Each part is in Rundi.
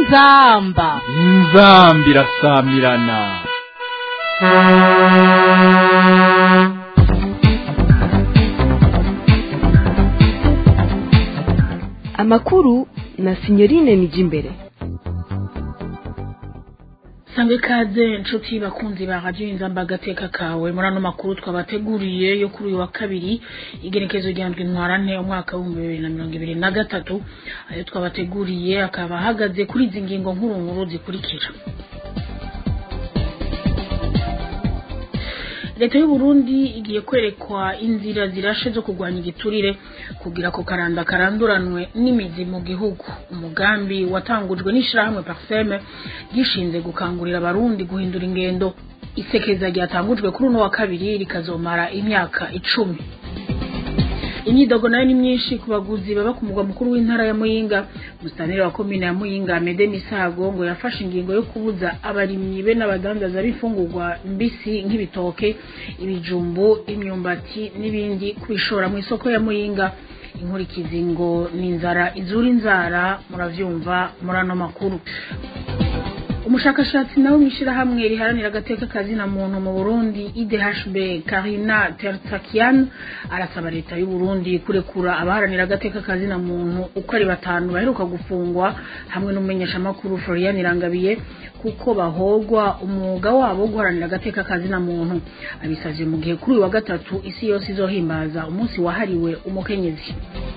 inzamba inzambi irasamirana amakuru na sinyorine nijimbere sanga ikaze inshuti bakunzi ba radiyo inzamba agateka kawe muri ano makuru twabateguriye yo kuri uyu wa kabiri igerekezo rya ndwi ntwarante umwaka w'ibihumbi bibiri na mirongo ibiri na gatatu ayo twabateguriye akaba ahagaze kuri izi ngingo nkuru nkuru zikurikira leta y'u Burundi igiye kwerekwa inzira zirashe zo kurwanya igiturire kugira ko karanda karanduranwe n'imizi mu gihugu umugambi watangujwe n'ishirahamwe Parseme gishinze gukangurira abarundi guhindura ingendo isekeza ryatangujwe kuri uno wa kabiri rikazomara imyaka icumi imyidogo nayo ni myinshi ku baguzi baba ku mugwa mukuru w'intara ya muyinga musanire wa komine ya muyinga mede misago ngo yafashe ingingo yo kubuza abarimyi be n'abadandaza b'imfungurwa mbisi nk'ibitoke ibijumbu imyumbati n'ibindi kubishora mu isoko ya muyinga inkurikizi ngo ni inzara izura inzara muravyumva muri ano makuru umushakashatsi nawe mw'ishirahamwe riharanira agateka kazina muntu mu Burundi IDHB Karina Tertsakian arasaba leta y'u Burundi kurekura abaharanira agateka kazina muntu uko ari batanu baheruka gufungwa hamwe n'umumenyesha makuru Florian Irangabiye kuko bahogwa umwuga wabo wo guharanira agateka kazina muntu abisavye mu gihe kuri uyu wa gatatu isi yose izohimbaza umunsi wahariwe umukenyezi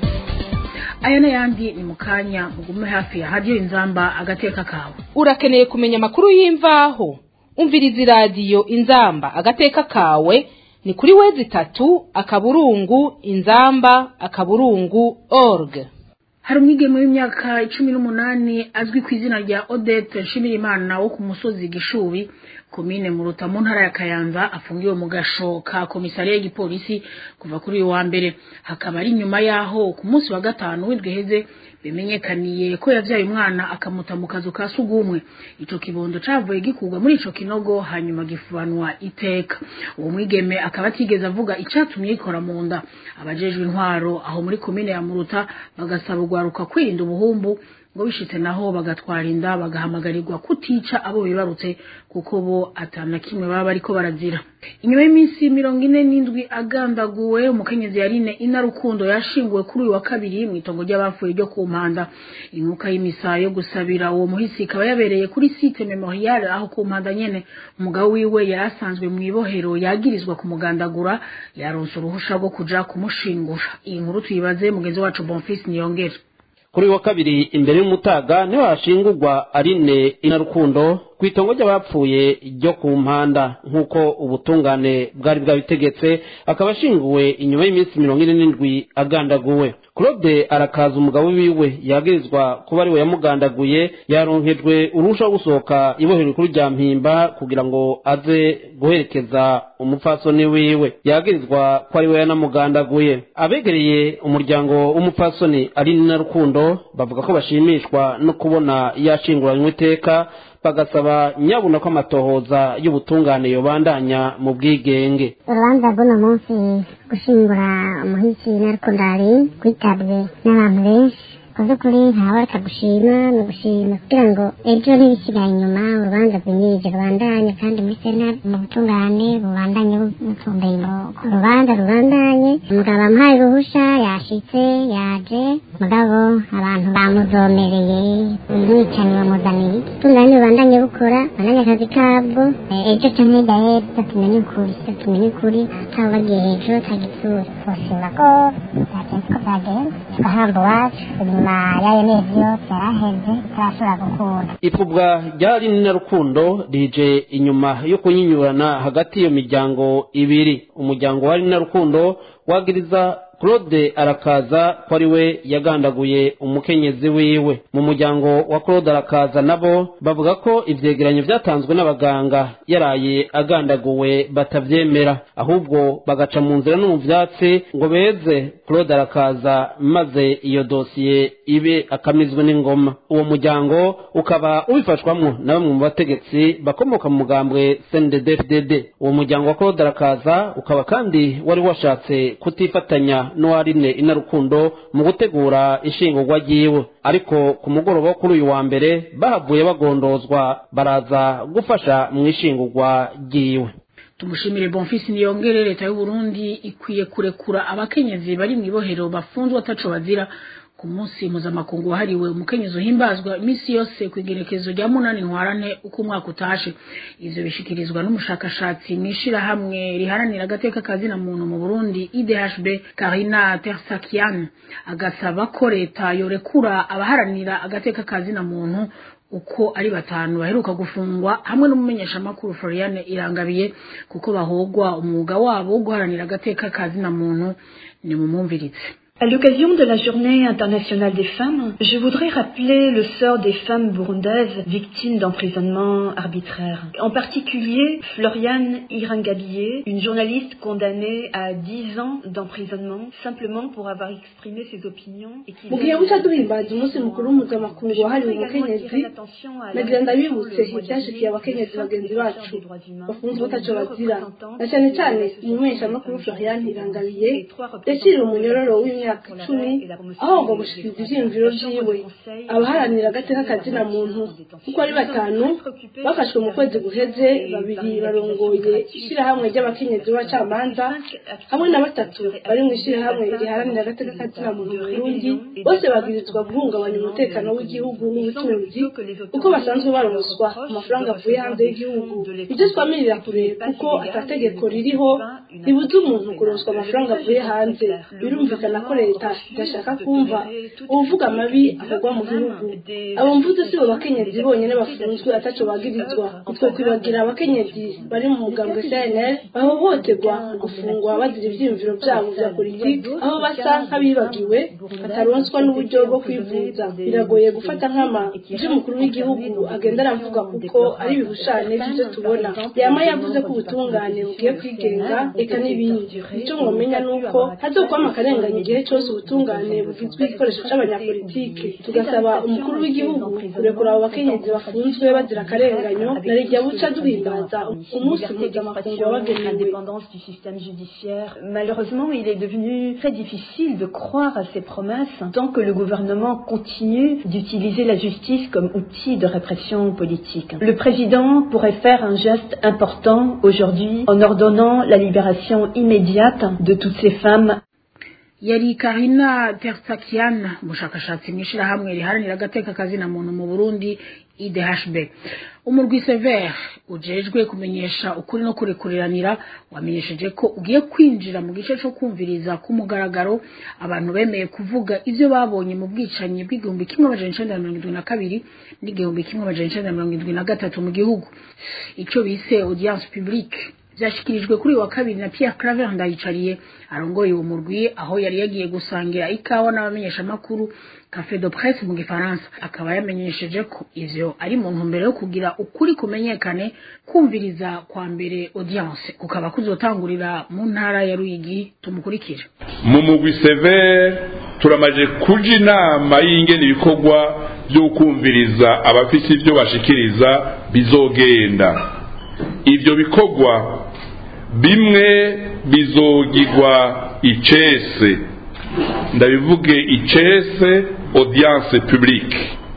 aya n'ayandi ni mu kanya mugume hafi ya radiyo inzamba agateka kawe urakeneye kumenya amakuru y'imvaho umviriza iradiyo inzamba agateka kawe ni kuri wezi itatu akaburungu inzamba akaburungu org hari umwigeme w'imyaka cumi n'umunani azwi ku izina rya odette nshimirimana wo ku musozi gishubi komine muruta mu ntara ya kayanza afungiwe mu gasho ka komisariya y'igipolisi kuva kuri uyu wa mbere hakaba ari nyuma yaho ku munsi wa gatanu w'indwi heze bimenyekaniye ko yavyaye umwana akamuta mu kazu ka sugumwe ico kibondo cavuye gikurwa muri ico kinogo hanyuma gifubanwa iteka uwo mwigeme akaba atigeze avuga icatumye yikora mu nda abajejwe intwaro aho muri komine ya muruta bagasaba urwaruka kwirinda ubuhumbu ngo bishitse naho bagatwara inda bagahamagarirwa kutica abo bibarutse kuko bo atana kimwe baba bariko barazira inyuma y'iminsi mirongo ine n'indwi agandaguwe umukenyezi yarine ina rukundo yashinguwe kuri uyu wa kabiri mu itongo ry'abapfuye ryo ku mpanda inkuka y'imisa yo gusabira uwo muhisi ikaba yabereye kuri site memorial aho ku mpanda nyene umugabo wiwe yari asanzwe mu ibohero yagirizwa kumugandagura yaronse uruhusha rwo kuja kumushingura iyi nkuru tuyibaze mugenzi wacu bonfils niyongere kuri wa kabiri imbere y'umutaga niho hashingurwa arine inarukundo ku itongo ry'abapfuye ryo ku mpanda nk'uko ubutungane bwari bwabitegetse akaba ashinguwe inyuma y'iminsi mirongo ine n'indwi agandaguwe claude arakaza umugabo wiwe yagirizwa kuba ariwe yamugandaguye yaronkejwe uruhusha rwo gusohoka ibohero rikuru rya mpimba kugira ngo aze guherekeza umupfasoni wiwe yagirizwa ko ariwe yanamugandaguye abegereye umuryango w'umupfasoni ari na rukundo bavuga ko bashimishwa no kubona yashinguranywe iteka bagasaba nyabuna ko amatohoza y'ubutungane yobandanya mu bwigenge urubanza rw'uno munsi gushingura umuhisi na rukundari rwitabwe n'abantu benshi ku by'ukuri ntabareka gushima ni ugushima kugira ngo ejo ntibisigaye inyuma urubanza rwimirije rubandanye kandi muri sentare mu butungane bubandanye butumbeye urubanza rubandanye umugabo amuhaye uruhusha yashitse yaje mugabo abantu bamuzomereye umwicanyi bamuzaniye ubutungane bubandanye bukora bandanye akazi kabwo ejo canke hirya y'ejo tumenye ukuri tumenye ukuri atabo bagiye hejuru atagitsura twoshima ko byagenze ko byagenze tugahamba iwacu inyuma yayo mezi yose yaraheze turashobora gukunda ipfubwa rya rinina rukundo rije inyuma yo kunyinyurana hagati y'iyo miryango ibiri umuryango wa rinina rukundo wagiriza claude arakaza ko ari we yagandaguye umukenyezi wiwe mu muryango wa claude arakaza nabo bavuga ko ivyegeranyo vyatanzwe n'abaganga yaraye agandaguwe batavyemera ahubwo bagaca mu nzira no mu vyatsi ngo beze claude arakaza maze iyo dosiye ibe akamizwe n'ingoma uwo muryango ukaba ubifashwamwo na bamwe mu bategetsi bakomoka mu mugambwe cndd uwo muryango wa claude arakaza ukaba kandi wari washatse kutifatanya n'uwarine inarukundo mu gutegura ishingurwa ryiwe ariko ku mugoroba wo kuri uyu wa mbere bahavuye bagondozwa baraza gufasha mu ishingurwa ryiwe tumushimire bonfisi niyongere leta y'u Burundi ikwiye kurekura abakenyezi bari mu ibohero bafunzwe ataco bazira ku munsi mpuzamakungu wahariwe umukenyezi uhimbazwa iminsi yose ku igerekezo rya munani ntwarane uko umwaka utashe ivyo bishikirizwa n'umushakashatsi mw'ishirahamwe riharanira agateka kazina muntu mu Burundi IDHB Karina Tersakian agasaba ko leta yorekura abaharanira agateka kazina muntu uko ari batanu baheruka gufungwa hamwe n'umumenyeshamakuru Floriane Irangabiye kuko bahogwa umwuga wabo wo guharanira agateka kazina muntu ni mumumvirize À l'occasion de la Journée internationale des femmes, je voudrais rappeler le sort des femmes burundaises victimes d'emprisonnement arbitraire. En particulier, Floriane Irangabiye, une journaliste condamnée à 10 ans d'emprisonnement simplement pour avoir exprimé ses opinions. et qui mu gihe buca duhimbaza umunsi mukuru mpuzamakungu wahariwe umukenyezi nagira ndabibutse ibyashikiye abakenyezi bagenzi bacu bafunzwe bataco bazira na cyane cyane umumenyeshamakuru Floriane Irangabiye yaciriwe umunyororo w'imyaka imyaka icumi aho ngo gushikiriza ivyiyumviro vyiwe abaharanira agateka kazina muntu kuko ari batanu bafashwe mu kwezi guheze babiri barongoye ishirahamwe ry'abakenyezi b'abacamanza hamwe na batatu bari mu ishirahamwe riharanira agateka kazina muntu mu Burundi bose babwirizwa guhungabanya umutekano w'igihugu n'ubutunzi kuko basanzwe baronswa amafaranga avuye hanze y'igihugu ibyo twamirira kure kuko atategeko ririho ribuza umuntu kuronswa amafaranga avuye hanze birumvikana ko leta idashaka kumva uvuga amabi avugwa mu gihugu abo mvuze si bo bakenyezi bonyine bafunzwe ataco bagirizwa utwo kwibagira abakenyezi bari mu mugambwe cnl bahohoterwa mu gufungwa bazira ivyiyumviro vyabo vya politiki aho basa nk'abibagiwe bataronswa n'uburyo bwo kwivuza biragoye gufata nkama ivy'umukuru w'igihugu agenda aravuga kuko ari ibihushane vy'ivyo tubona yama yavuze ko ubutungane bugiye kwigenga eka n'ibindi ico mwomenya nuko hazokwama akarenganya igihe cyose ubutungane bugizwe igikoresho c'abanyapolitike tugasaba umukuru w'igihugu kurekura abo bakenyezi bafunzwe bazira akarenganyo na rijya buca duhimbaza umunsi mpuzamakungu wabagenewe l'indépendance du système judiciaire. Malheureusement, il est devenu très difficile de croire à ces promesses tant que le gouvernement continue d'utiliser la justice comme outil de répression politique. Le président pourrait faire un geste important aujourd'hui en ordonnant la libération immédiate de toutes ces femmes yari Karina Tersakian umushakashatsi mu ishirahamwe riharanira agateka kazina muntu mu Burundi IDHB umurwi Sever ujejwe kumenyesha ukuri no kurekuriranira wamenyesheje ko ugiye kwinjira mu gice cyo kumviriza ku mugaragaro abantu bemeye kuvuga ivyo babonye mu bwicanyi bw'igihumbi kimwe amajana icenda na mirongo indwi na kabiri n'igihumbi kimwe amajana icenda na mirongo indwi na gatatu mu gihugu ico bise audience publique vyashikirijwe kuri wa kabiri na Pierre Claver ndayicariye arongoye uwo murwi aho yari yagiye gusangira ikawa n'abamenyesha makuru Café de Presse mu gifaransa akaba yamenyesheje ko ivyo ari mu ntumbero yo kugira ukuri kumenyekane kumviriza kwa mbere audience kukaba kuzotangurira mu ntara ya Ruyigi tumukurikira mu mugwi severe turamaje kuja inama y'ingene ibikorwa byo kumviriza abafise ivyo bashikiriza bizogenda ivyo bikorwa bimwe bizogirwa icese ndabivuge icese audience publique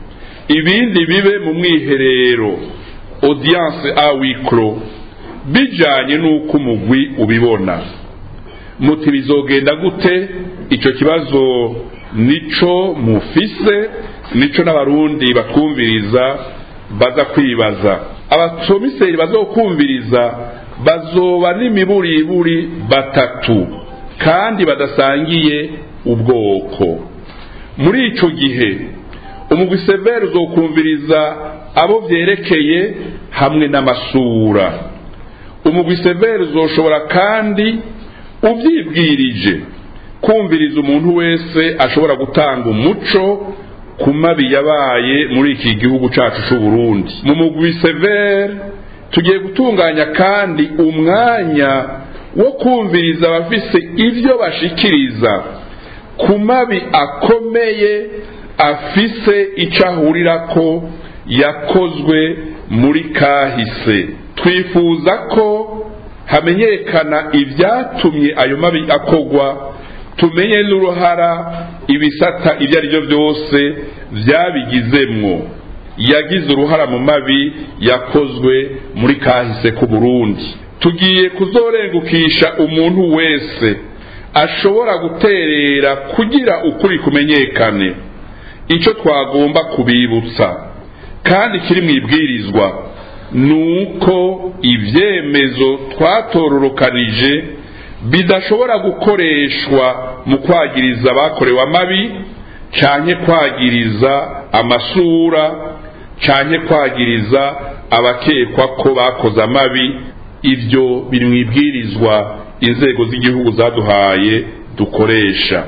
ibindi bibe mu mwiherero audience a wicro bijanye n'uko umugwi ubibona muti bizogenda gute ico kibazo nico mufise nico n'abarundi batwumviriza baza kwibaza abasomiseri bazokumviriza bazoba n'imiburiburi batatu kandi badasangiye ubwoko muri ico gihe umugwi severe uzokumviriza abo vyerekeye hamwe n'amasura umugwi severe uzoshobora kandi uvyibwirije kumviriza umuntu wese ashobora gutanga umuco ku mabi yabaye muri iki gihugu cacu c'uburundi mu mugwi severe tugiye gutunganya kandi umwanya wo kumviriza abafise ivyo bashikiriza ku mabi akomeye afise ico ahurirako yakozwe muri kahise twifuza ko hamenyekana ivyatumye ayo mabi akogwa tumenye n'uruhara ibisata ibyo ari byo byose byabigizemwo yagize uruhara mu mabi yakozwe muri kahise ku burundi tugiye kuzorengukisha umuntu wese ashobora guterera kugira ukuri kumenyekane icyo twagomba kubibutsa kandi kiri mu ibwirizwa ni uko ibyemezo twatororokanije bidashobora gukoreshwa mu kwagiriza abakorewe amabi cyane kwagiriza amasura cyane kwagiriza abakekwa ko bakoze amabi ibyo biri mu ibwirizwa inzego z'igihugu zaduhaye dukoresha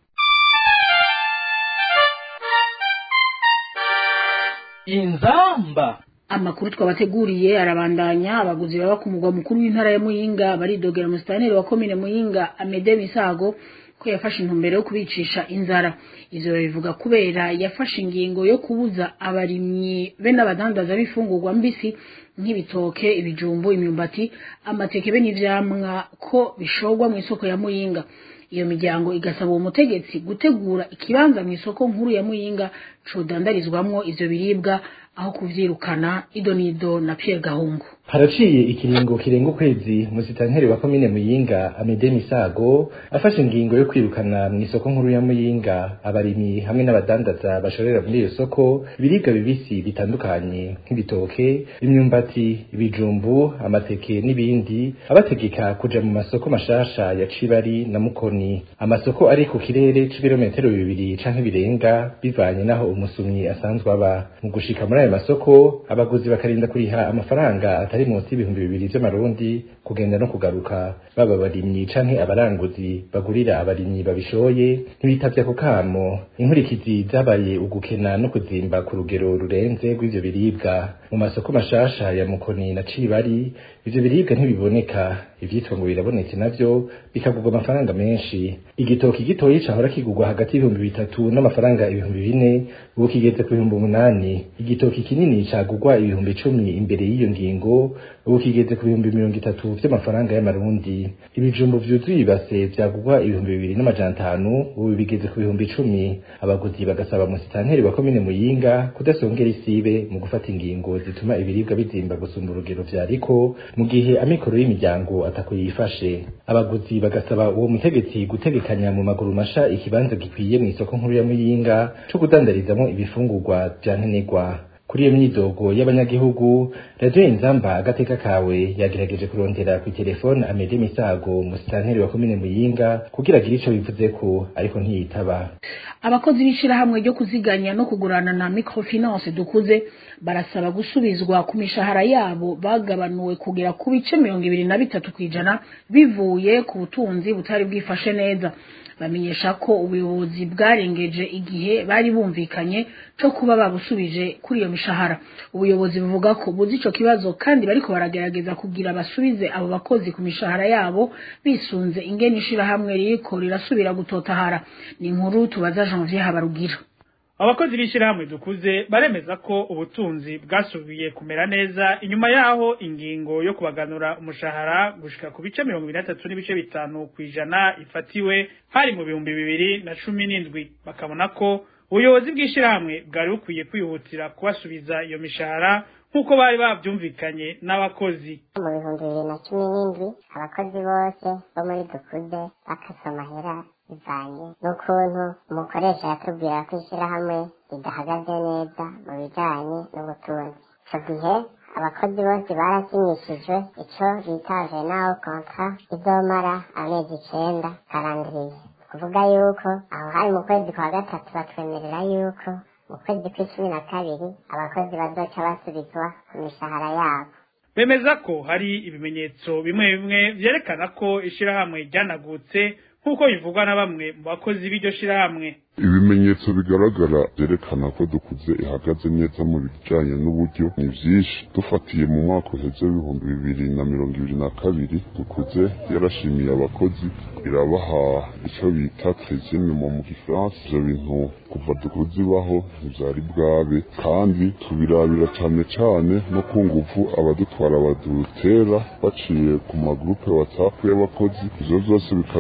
inzamba amakuru twabateguriye arabandanya abaguzi baba ku mugwa mukuru w'intara ya muyinga baridogera musitanteri wa komine muyinga amede misago ko yafashe intumbero yo kubicisha inzara ivyo bivuga kubera yafashe ingingo yo kubuza abarimyi be n'abadandaza b'ifungurwa mbisi nk'ibitoke ibijumbu imyumbati amateke be n'ivyamwa ko bishorwa mu isoko ya muyinga iyo miryango igasaba uwo mutegetsi gutegura ikibanza mu isoko nkuru ya muyinga codandarizwamwo ivyo biribwa aho kuvyirukana idonido na Pierre Gahungu haraciye ikiringo kirenga ukwezi musitanteri wa komine muyinga amede misago afashe ingingo yo kwirukana mu isoko nkuru ya muyinga abarimyi hamwe n'abadandaza bashorera muri iyo soko ibiribwa bibisi bitandukanye nk'ibitoke imyumbati ibijumbu amateke n'ibindi abategeka kuja mu masoko mashasha ya cibari na mukoni amasoko ari ku kirere c'ibirometero bibiri canke birenga bivanye n'aho umusumyi asanzwe aba mu gushika muri ayo masoko abaguzi bakarinda kuriha amafaranga atari munsi y'ibihumbi bibiri vy'amarundi kugenda no kugaruka baba abarimyi canke abaranguzi bagurira abarimyi babishoye ntibitavye ako kamo inkurikizi zabaye ugukena no kuzimba ku rugero rurenze rw'ivyo biribwa mu masoko mashasha ya mukoni na cibari ivyo biribwa ntibiboneka ivyitwa ngo birabonetse navyo bikagurwa amafaranga menshi igitoki gitoyi cahora kigurwa hagati y'ibihumbi bitatu n'amafaranga ibihumbi bine ubu kigeze ku bihumbi umunani igitoki kinini cagurwa ibihumbi icumi imbere y'iyo ngingo ubu kigeze ku bihumbi mirongo itatu vy'amafaranga y'amarundi ibijumbu vyuzuye ibase vyagurwa ibihumbi bibiri n'amajana atanu ubu bigeze ku bihumbi icumi abaguzi bagasaba musitanteri wa komine muyinga kudasongera isibe mu gufata ingingo zituma ibiribwa bizimba gusumba urugero vyariko mu gihe amikoro y'imiryango atako yifashe abaguzi bagasaba uwo mutegetsi gutegekanya mu maguru masha ikibanza gikwiye mu isoko nkuru ya muyinga co kudandarizamwo ibifungurwa vya nkenerwa kuri iyo myidogo y'abanyagihugu radiyo inzamba agateka kawe yagerageje kurondera ku telefone amede misago musitanteri wa komine muyinga kugira agire ico bivuzeko ariko ntiyitaba abakozi b'ishirahamwe ryo kuziganya no kugurana na microfinance dukuze barasaba gusubizwa ku mishahara yabo bagabanuwe kugera ku bice mirongo ibiri na bitatu kw'ijana bivuye ku butunzi butari bwifashe neza bamenyesha ko ubuyobozi bwarengeje igihe bari bumvikanye cyo kuba babusubije kuri iyo mishahara ubuyobozi buvuga ko buzi ico kibazo kandi bariko baragerageza kugira basubize abo bakozi ku mishahara yabo bisunze ingene ishirahamwe ririko rirasubira gutotahara ni inkuru tubaza Janvier Habarugira abakozi b'ishyirahamwe dukuze baremeza ko ubutunzi bwasubiye kumera neza inyuma yaho ingingo yo kubaganura umushahara gushika ku bice mirongo ibiri na tatu n'ibice bitanu ku ijana ifatiwe hari mu bihumbi bibiri na cumi n'indwi bakabona ko ubuyobozi bw'ishyirahamwe bwari bukwiye kwihutira kubasubiza iyo mishahara nk'uko bari bavyumvikanye n'abakozi mu bihumbi bibiri na cumi n'indwi abakozi bose bo muri dukude bakase amahera bivanye n'ukuntu umukoresha yatubwira ko ishyirahamwe ridahagaze neza mu bijanye n'ubutunzi ico gihe abakozi bose barasinyishijwe ico bitaje naho kontra izomara amezi icenda karandiriye kuvuga yuko aho hari mu kwezi kwa gatatu batwemerera yuko mu kwezi kw'icumi na kabiri abakozi bazoca basubizwa ku mishahara yabo bemeza ko hari ibimenyetso bimwe bimwe vyerekana ko ishirahamwe ryanagutse nk'uko bivugwa na bamwe mu bakozi b'iryo shirahamwe ibimenyetso bigaragara byerekana ko dukuze ihagaze neza mu bijanye n'uburyo ni vyinshi dufatiye mu mwaka uheze w'ibihumbi bibiri na mirongo ibiri na kabiri dukuze yarashimiye abakozi irabaha ico bita trezime mu gifaransa ivyo bintu kuva dukuze ibaho ntivyari bwabe kandi tubirabira cane cane no ku nguvu abadutwara badutera baciye ku magrupe whatsapp y'abakozi ivyo vyose bikatwereka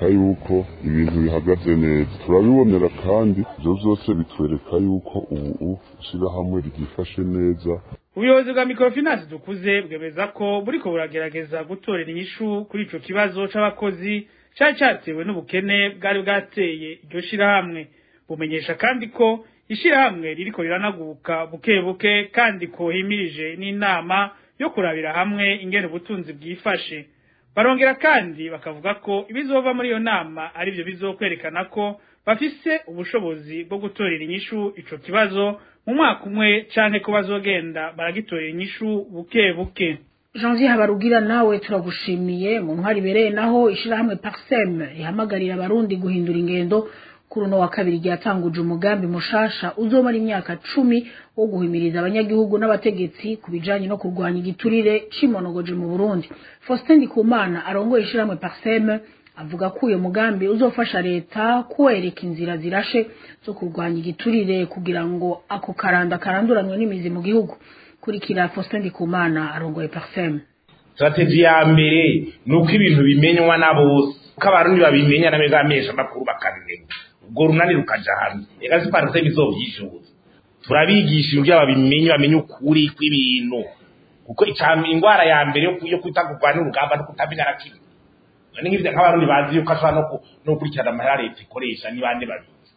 yuko ibintu bihagaze neza turabibonera kandi ibyo byose bitwereka yuko ubu ishyirahamwe ryifashe neza ubuyobozi bwa microfinance dukuze bwemeza ko buriko buragerageza gutorera inyishu kuri ico kibazo c'abakozi cari catewe n'ubukene bwari bwateye iryo shirahamwe bumenyesha kandi ko ishirahamwe ririko riranaguka buke buke kandi ko himirije n'inama yo kurabira hamwe ingene ubutunzi bwifashe barongera kandi bakavuga ko ibizova muri iyo nama ari byo bizokwerekana ko bafise ubushobozi bwo gutorera inyishu ico kibazo mu mwaka umwe canke ko bazogenda baragitorera inyishu buke buke janvier habarugira nawe turagushimiye mu ntwari ibereye naho ishirahamwe parsem rihamagarira abarundi guhindura ingendo kuri uno wa kabiri ryatanguje umugambi mushasha uzomara imyaka cumi wo guhimiriza abanyagihugu n'abategetsi ku bijanye no kurwanya igiturire c'imonogoje mu burundi faustin ndikumana arongoye ishirahamwe parsem avuga ko uyo mugambi uzofasha leta kuwereka inzira zirashe zo kurwanya igiturire kugira ngo ako karanda karanduranwe n'imizi mu gihugu kurikira faustin ndikumana arongoye parsem strategy ya mbere ni uko ibintu bimenywa na bose uko abarundi babimenya na meza amesha makuru bakabimenya ubwo runani rukaja hamwe ega si parsem izovyishuza turabigisha uburyo babimenye bamenye ukuri kw'ibintu kuko ingwara ya mbere yo kwita kurwanya urugamba no kutamenya na kimwe ni nk'ivyo nk'abarundi bazi yuko ashobora no gukurikirana amahera leta ikoresha ni bande babizi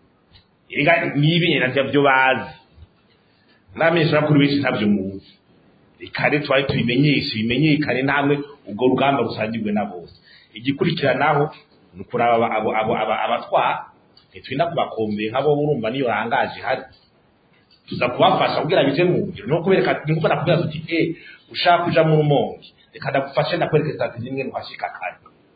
ega nibi navyo vyo bazi n'amenshi bakuru benshi ntavyo muzi reka rero twari tubimenyeshe bimenyekane namwe ubwo rugamba rusangirwe na bose igikurikiranaho ni ukuraba abatwara ntitwinda kubakombeye nk'abo urumva niyo hangaje hari tuza kubafasha kugira bije mu ngiro no kubereka nkuko nakubwira tuti eh ushaka kuja mu rumonge reka ndagufashe ndakwereka strategy imwe nuhashika kare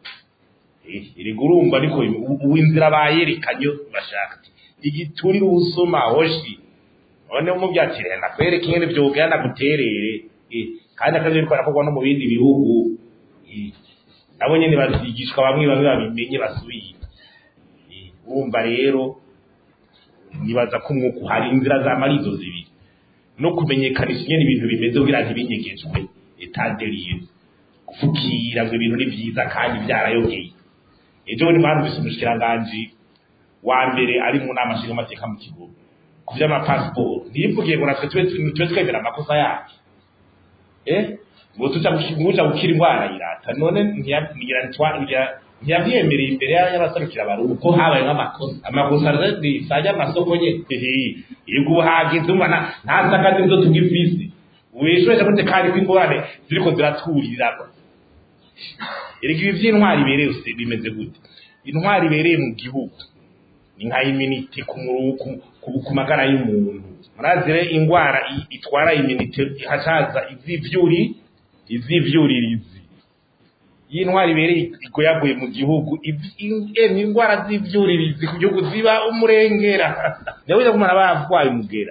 eh iri gurumba niko uwinzira bayerekanye bashaka igiturira ubusuma hoshi none umubyakire ndakwereka ingene vyogera ndaguterere eh kandi akazi biko arakorwa no mu bindi bihugu eh nabo nyene bazigishwa bamwe bamwe babimenye basubira eh urumva rero nibaza ko umwuka uhari inzira za marizo zibiri no kumenyekanisha ingene ibintu bimeze kugira ntibinyegejwe etaderiye gufukira ngo ibintu ni vyiza kandi vyarayogeye ejo bundi mwarumvise umushikiranganji wa mbere ari mu nama nshingamateka mu kigo ku vy'amapasiporo ntiyivugiye ngo natwe tube twemera amakosa yacu eh ngo tuja nguja gukira indwara irata none ntiyavyemereye imbere y'abaserukira abarundi ko habaye nk'amakosa amakosa risajya amasoko nye yego ubuhagizi umva nta sakazi nizo tugifise wishwesha gute kandi ko ingorane ziriko ziraturirira erega ibi vy'intwari ibereye bimeze gute intwari ibereye mu gihugu ni nka iminite ku magara y'umuntu murazire ingwara itwara iminite hacaza izivyuri izivyuririzi y'intwari ibereye igoyagoye mu gihugu emye ingwara z'ivyuririzi ku gihugu ziba umurengera nawe uza kumara bavwaye umugera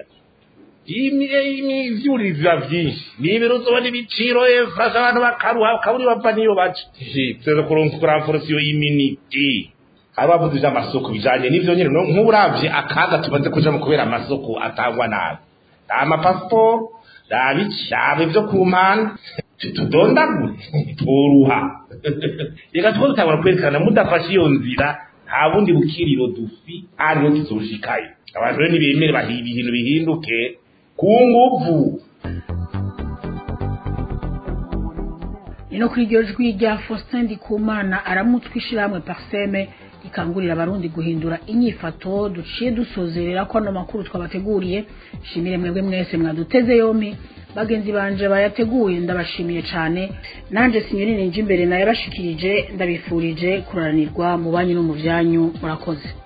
ivyuririzi biba vyinshi n'ibiro uzobona ibiciro efasha abantu bakaruha bakaburi bava niyo baca tuza kuronka kuramforosiyo y'iminiti hari bavuze ivy'amasoko bijanye n'ivyo nyene nk'uburavye akaga tumaze kujamo kubera amasoko atangwa nabi amapasiporo rabicaba ivyo ku mpande tudondagure tworuha reka two dutangura kwerekana mudafashe iyo nzira nta bundi bukiriro dufi ariho tuzoshikayo abantu rero nibemere bahiba ibintu bihinduke ku nguvu ni no kuri iryo jwi rya faustin ndikumana aramutswa ishirahamwe parseme rikangurira abarundi guhindura inyifato duciye dusozerera ko ano makuru twabateguriye shimire mwebwe mwese mwaduteze yompi bagenzi banje bayateguye ndabashimiye cyane nanje sinyorine nje imbere naye bashikirije ndabifurije kuranirwa mu banyu no mu byanyu murakoze